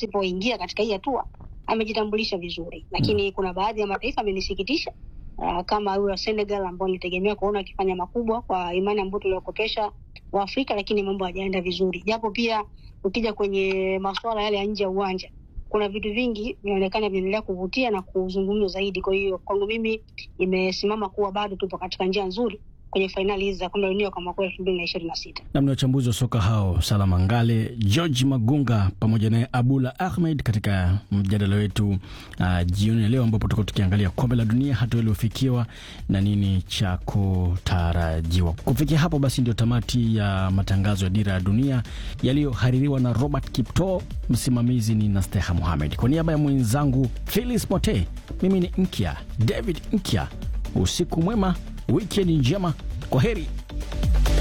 asipoingia katika hii hatua amejitambulisha vizuri, lakini kuna baadhi ya mataifa amenisikitisha uh, kama huyo Senegal ambao nilitegemea kuona akifanya makubwa kwa imani ambayo tuliokopesha Waafrika, lakini mambo hajaenda vizuri, japo pia ukija kwenye masuala yale ya nje ya uwanja kuna vitu vingi vinaonekana vinaendelea kuvutia na kuzungumzwa zaidi. Kwa hiyo kwangu mimi imesimama kuwa bado tupo katika njia nzuri kwenye fainali hizi za kombe la dunia kwa mwaka elfu mbili na ishirini na sita. Namni wachambuzi wa soka hao Salama Ngale, George Magunga pamoja naye Abula Ahmed katika mjadala wetu uh, jioni ya leo, ambapo tutakuwa tukiangalia kombe la dunia, hatua iliyofikiwa na nini cha kutarajiwa. Kufikia hapo basi, ndio tamati ya matangazo ya Dira ya Dunia yaliyohaririwa na Robert Kipto. Msimamizi ni Nasteha Muhamed, kwa niaba ya mwenzangu Philis Mote, mimi ni Nkya David Nkya. Usiku mwema, wikendi njema, kwa heri.